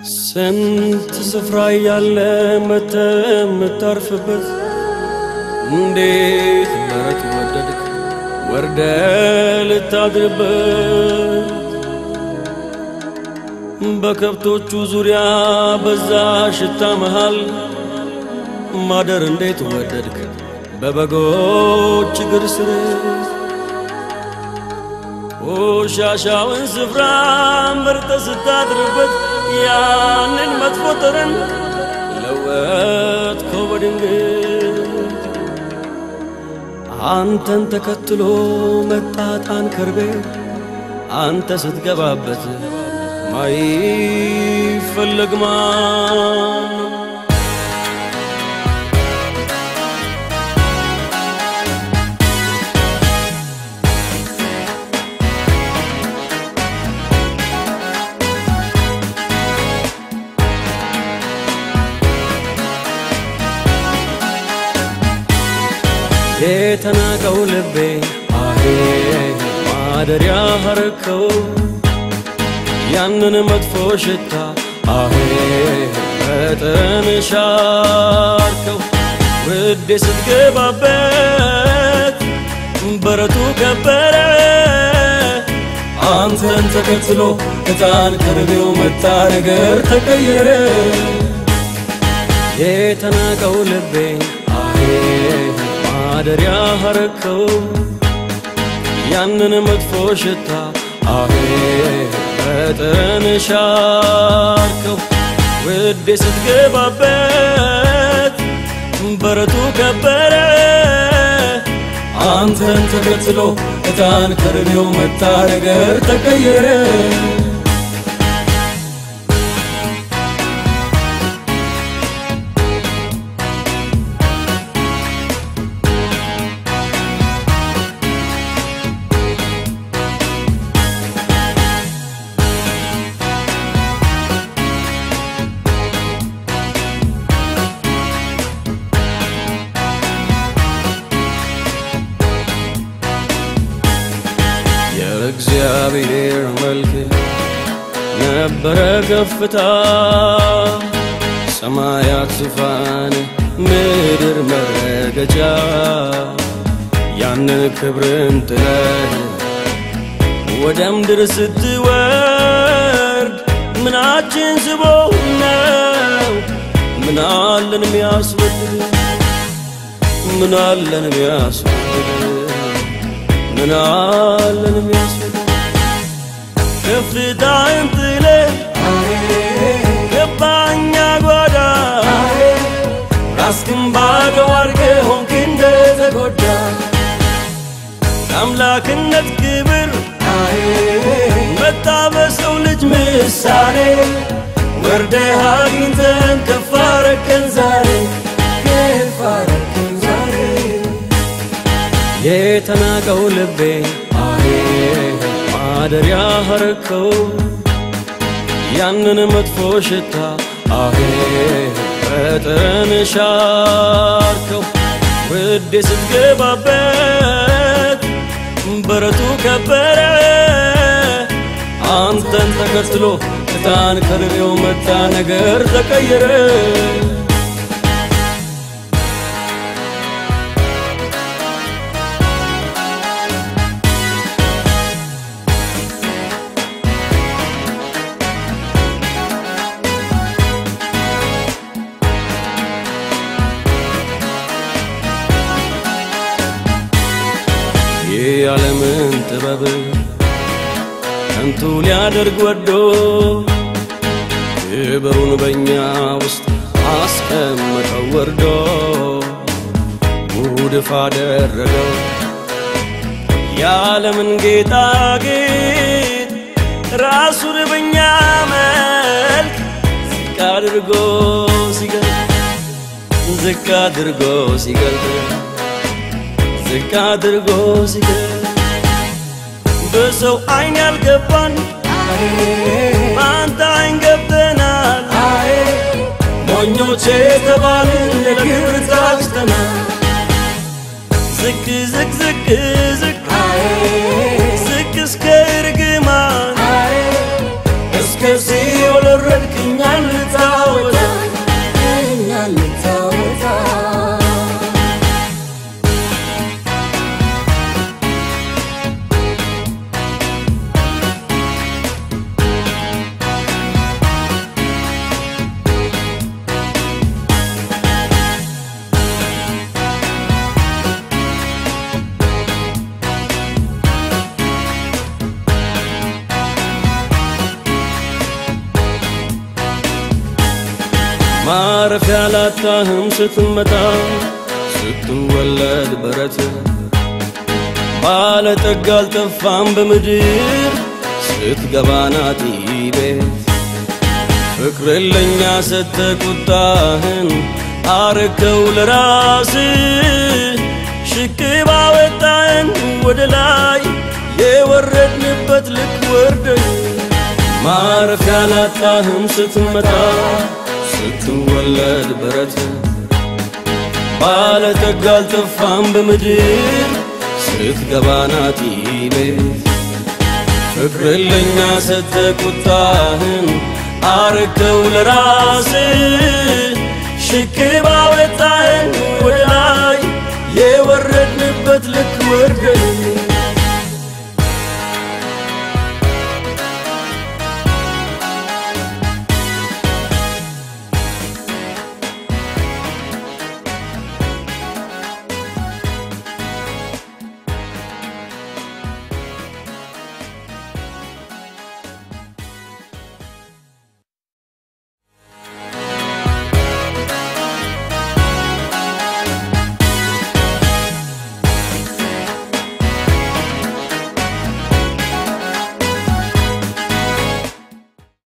ስንት ስፍራ ያለ መተ የምታርፍበት እንዴት መረት ወደድክ ወርደ ልታድርበት በከብቶቹ ዙሪያ በዛ ሽታ መሃል ማደር እንዴት ወደድክ በበጎች እግር ስር ቆሻሻውን ስፍራ መርጠ ስታድርበት ያንን መጥፎ ጠረን ለወጥከው በድንገት አንተን ተከትሎ መጣጣን ከርቤ አንተ ስትገባበት ማይፈለግ ማን ነው? የተናቀው ልቤ አሄ ማደሪያ አረከው ያንን መጥፎ ሽታ አሄ መጠን ሻርከው ውዴ ስትገባበት በረቱ ከበረ አንተን ተከትሎ ዕጣን ከርቤው መጣ ነገር ተቀየረ የተናቀው ልቤ አሄ ማደሪያ አረከው ያንን መጥፎ ሽታ አሄ መጠን ሻርከው ውዴ ስትገባበት በረቱ ከበረ አንተን ተከትሎ ዕጣን ከርቤው መጣ ነገር ተቀየረ የእግዚአብሔር መልክ ነበረ ከፍታ ሰማያት ዙፋን ምድር መረገጫ ያንን ክብርን ጥለህ ወደ ምድር ስትወርድ ምናችን ስቦ ነው ምናለን ሚያስወድድ ምናለን ሚያስወድድ ምናለን ሚያስወድድ ከፍታን ጥለ ገባኛ ጓዳ ራስክን ባዶ አርገ ሆንክ እንደተጎዳ አምላክነት ክብር መጣ በሰው ልጅ ምሳሌ ወርደህ አግኝተን ከፍ አረከን ዛሬ ከፍ አረከን ዛሬ የተናቀው ልቤ አሄ ማደሪያ አረከው ያንን መጥፎ ሽታ አሄ መጠን ሻርከው ውዴ ስትገባበት በረቱ ከበረ አንተን ተከትሎ ዕጣን ከርቤው መጣ ነገር ተቀየረ የዓለምን ጥበብ ከንቱ ሊያደርግ ወዶ ክብሩን በእኛ ውስጥ አስቀመጠው ወርዶ ጉድፍ አደረገው የዓለምን ጌጣጌጥ ራሱን በእኛ መልክ ዝቅ አድርጎ ሲገልጥ ዝቅ አድርጎ ሲገልጥ ዝቅ አድርጎ ሲገልጥ በሰው አይን ያልገባን በአንተ አይን ገብተናል። ሞኞች የተባልን ለክብር ታጭተናል። ዝቅ ዝቅ ዝቅ ዝቅ ዝቅ እስከ እርግማን እስከ ሲኦል ወረድክ እኛን ማረፊያ ላጣህም ስትመጣ ስትወለድ በረት ባለጠጋ አልጠፋም በምድር ስትገባ ናጢ ቤት ፍቅር ለኛ ሰተ ቁጣህን አረከው ለራስ ሽቅብ አወጣን ወደ ላይ የወረድንበት ልክ ወርደን ማረፊያ ላጣህም ስትመጣ ስትወለድ በረት ባለጠጋ አልጠፋም በምድር ስትገባ ናጢ ቤት ፍቅር ለኛ ሰተ ቁጣህን አረከው ለራስ ሽክብ አወጣህን ወደ ላይ የወረድንበት ልክ ወርደን